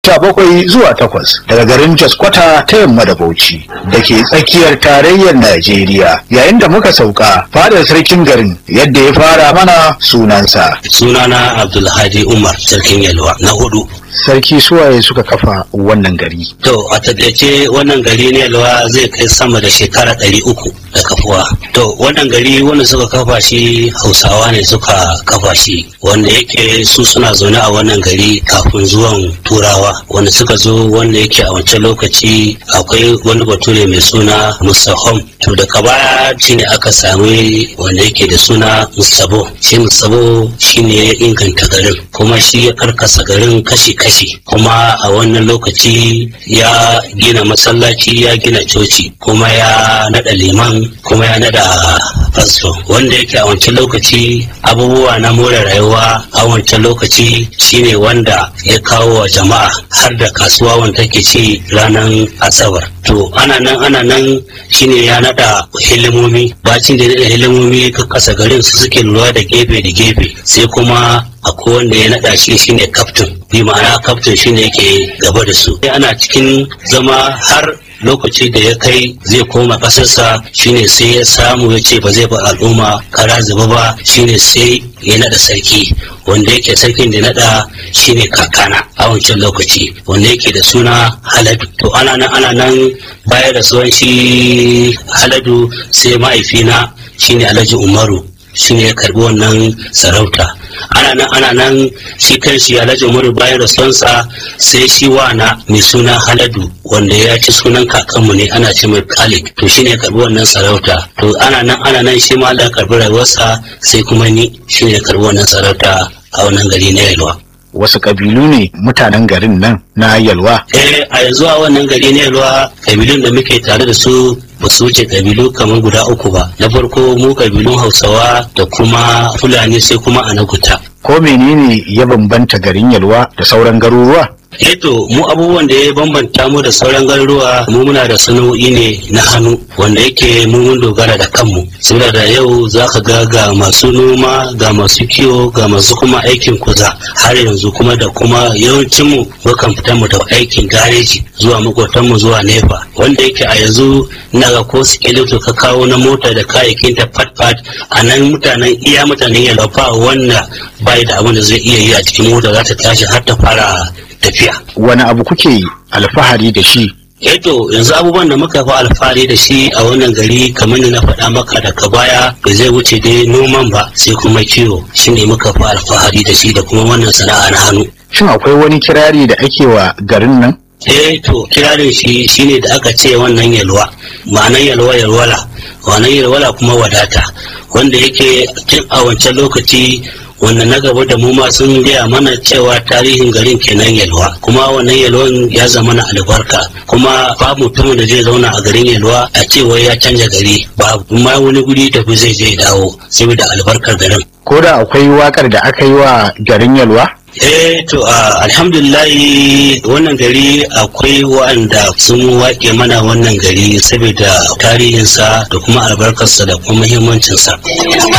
sha bakwai zuwa takwas daga garin Jos Kwata ta yamma da Bauchi da ke tsakiyar tarayyar Najeriya yayin da muka sauka fadar sarkin garin yadda ya fara mana sunansa. sunana abdulhadi umar sarkin yalwa na hudu Sarki suwaye suka kafa wannan gari. to a taƙaice wannan gari ne yalwa zai kai sama da shekara ɗari uku da kafuwa to wannan gari wanda suka kafa shi hausawa ne suka kafa shi wanda yake su suna zaune a wannan gari kafin zuwan turawa wanda suka zo wanda yake a wancan lokaci akwai wani bature mai suna musahom to daga baya shine aka sami wanda yake da suna musabo shi musabo shine ya inganta garin kuma shi ya karkasa garin kashi-kashi kuma a wannan lokaci ya gina masallaci ya gina coci kuma ya nada liman kuma ya nada fasto wanda yake a wancan lokaci abubuwa na more rayuwa a wancan lokaci shine wanda ya kawo wa jama'a har da kasuwa wanda take ci ranar asabar to ana nan ana nan shine ya nada hilimomi bacin da ya nada hilimomi ka kasa garin su suke lura da gefe da gefe sai kuma akwai wanda ya naɗa shi shine kaftin bi ma'ana kaftin shine yake gaba da su ana cikin zama har lokaci da ya kai zai koma ƙasarsa shine sai ya samu ya ce ba zai ba al'umma kara zuba ba shine sai ya naɗa sarki wanda yake sarkin da naɗa shine kakana a wancan lokaci wanda yake da suna haladu to ana nan ana nan baya da suwan shi haladu sai ma'aifina shine alhaji umaru shine ya karbi wannan sarauta ana nan ana nan shi kanshi alhaji umaru bayan rasuwansa sai shi wana mai suna haladu wanda ya ci sunan kakanmu ne ana ce mai kalik to shine ya karbi wannan sarauta to ana nan ana nan shi ma Allah karbi rayuwarsa sai kuma ni shine ya karbi wannan sarauta a wannan gari na yalwa Wasu ƙabilu ne mutanen garin nan na Yalwa. eh a yanzu a wannan gari na yalwa kabilun da muke tare da su ba su wuce kabilu kamar guda uku ba na farko mu kabilun hausawa da kuma fulani sai kuma anaguta Ko menene ya bambanta garin Yalwa da sauran garuruwa? Eto mu abubuwan da ya bambanta mu da sauran garuruwa mu muna da sana'o'i ne na hannu wanda yake mu mun dogara da kanmu saboda da yau za ka ga ga masu noma ga masu kiwo ga masu kuma aikin kuza har yanzu kuma da kuma yawancin mu mukan fita mu da aikin gareji zuwa makwatan mu zuwa nefa wanda yake a yanzu ina ga ko skeleto ka kawo na mota da kayayyakin ta fat fat a nan mutanen iya mutanen yalafa wanda bai da abin da zai iya yi a cikin mota za ta tashi har ta fara tafiya. Wani abu kuke alfahari da shi Eto yanzu abubuwan da muka fi alfahari da shi a wannan gari kamar da na faɗa maka daga baya ba zai wuce dai noman ba sai kuma kiwo shine muka fi alfahari da shi da kuma wannan sana'a na hannu. Shin akwai wani kirari da ake wa garin nan? Eh to kirarin shi shine da aka ce wannan yalwa ma'anan yalwa yalwala wannan yalwala kuma wadata wanda yake tun a wancan lokaci wanda na gaba da mu ma sun gaya mana cewa tarihin garin kenan yalwa kuma wannan yalwan ya zama na albarka kuma babu mutumin da zai zauna a garin yalwa a cewa ya canja gari babu ma wani guri tafi zai je dawo saboda albarkar garin Ko da akwai wakar da aka yi wa garin Yalwa? Eh to a alhamdulillahi wannan gari akwai wa'anda sun waƙe mana wannan gari saboda tarihinsa da kuma albarkarsa da kuma muhimmancinsa.